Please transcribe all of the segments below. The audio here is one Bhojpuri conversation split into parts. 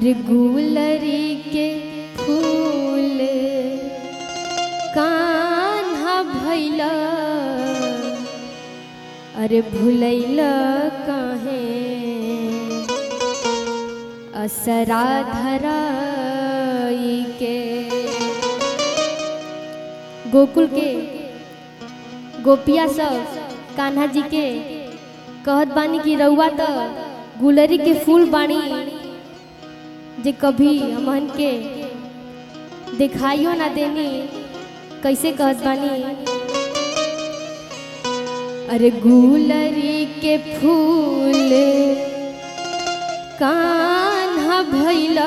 अरे गुलरी के फूल कान्हा भैला अरे भुलैला काहे असरा धराई के गोकुल के गोपिया सब कान्हा जी के कहत बानी कि रउआ त गुलरी के फूल बानी जे कभी हमन के दिखाइयो ना देनी कैसे कहत बानी अरे गुलरी के फूल कान्हा भैला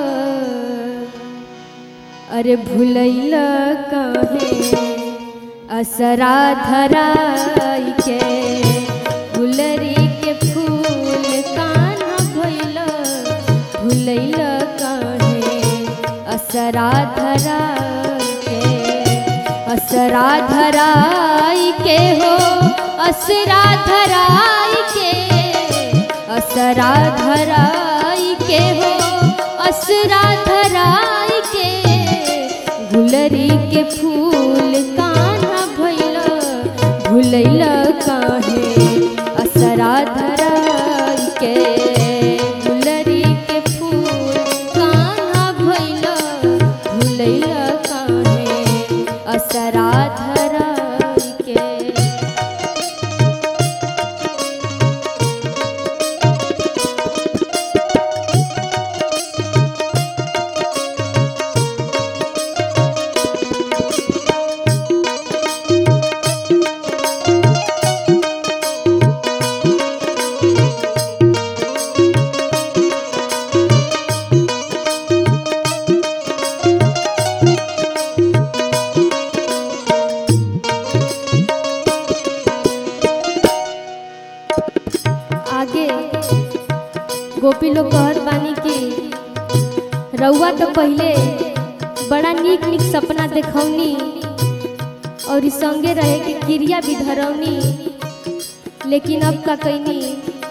अरे भुलैला काहे असरा धराई के गुलरी के फूल कान्हा भैला भुलैला काहे असरा धराई के असरा धराई के हो असरा धराई के असरा धराई के हो असरा धराई के गुलरी के फूल कान्हा भैला भुलैला काहे असरा धराई के गुलरी के फूल कान्हा भैला भुलैला काहे असरा धराई के आगे गोपी लोग कहत बानी कि रउआ तो पहले बड़ा नीक नीक सपना देखौनी और ई संगे रहे के क्रिया भी धरौनी लेकिन अब का कैनी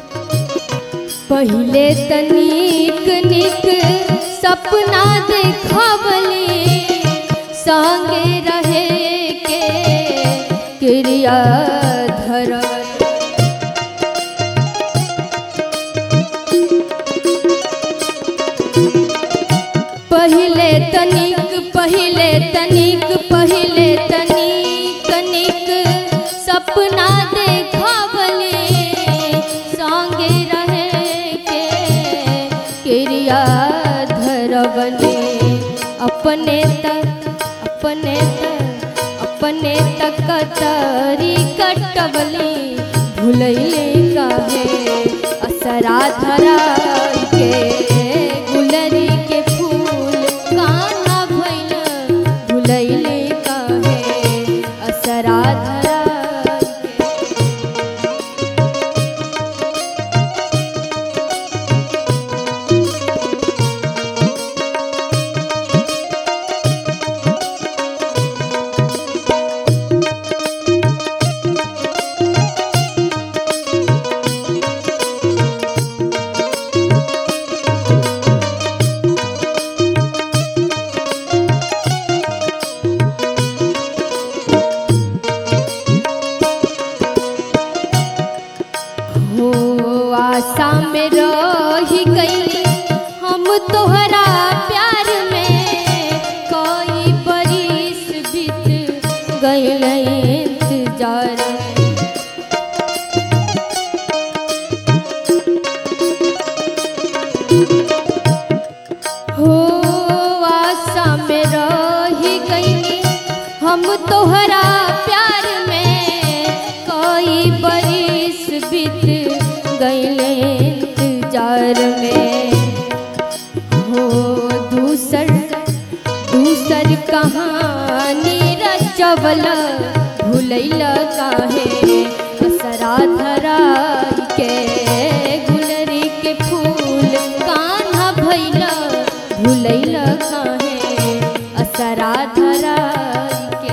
पहले त नीक नीक सपना देखवली संगे रहे के क्रिया धरवली पहिले तनिक पहिले तनिक पहिले तनिक निक सपना देखवले संगे रहे के क्रिया धरवले अपने तक अपने तक अपने तक कतरी कटवली भुलैले काहे असरा धराई के गुलरी के फूल कान्हा भैल भुलैले काहे असरा धराई के हो आशा में रही गई हम तोहरा प्यार में कोई बरिस बीत गईल इंतजार हो आशा में रही गई हम तोहरा प्यार में कोई बरिस बीत गईले इंतजार में हो दूसर दूसर कहानी रचवल भूलैल काहे असरा धराई के गुलरी के फूल कान्हा भैल भूलैल काहे असरा धराई के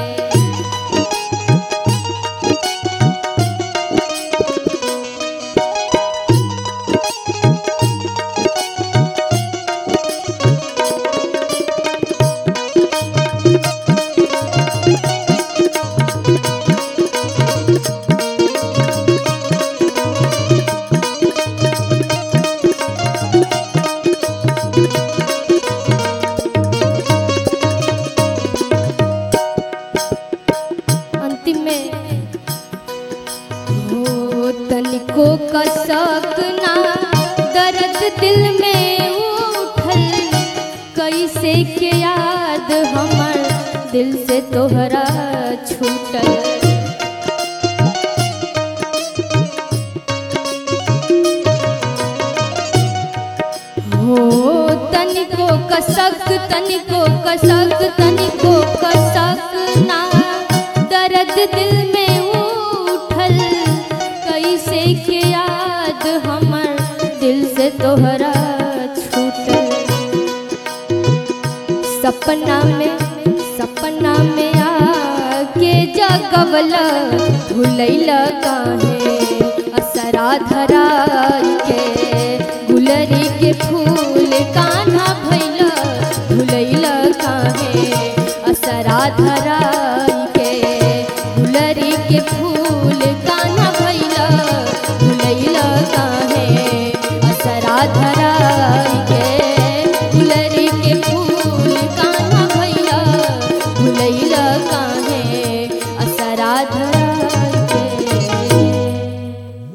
दिल में उठल कैसे के याद हमर दिल से तोहरा छूटल हो तनिको कसक तनिको कसक तनिको कसक ना दर्द दिल में उठल कैसे के याद हमर दिल से तोहरा छूटल सपना में सपना में आके जगवला भूलैला काहे असरा धरा के गुलरी के फूल कान्हा भैला भूलैला काहे असरा धरा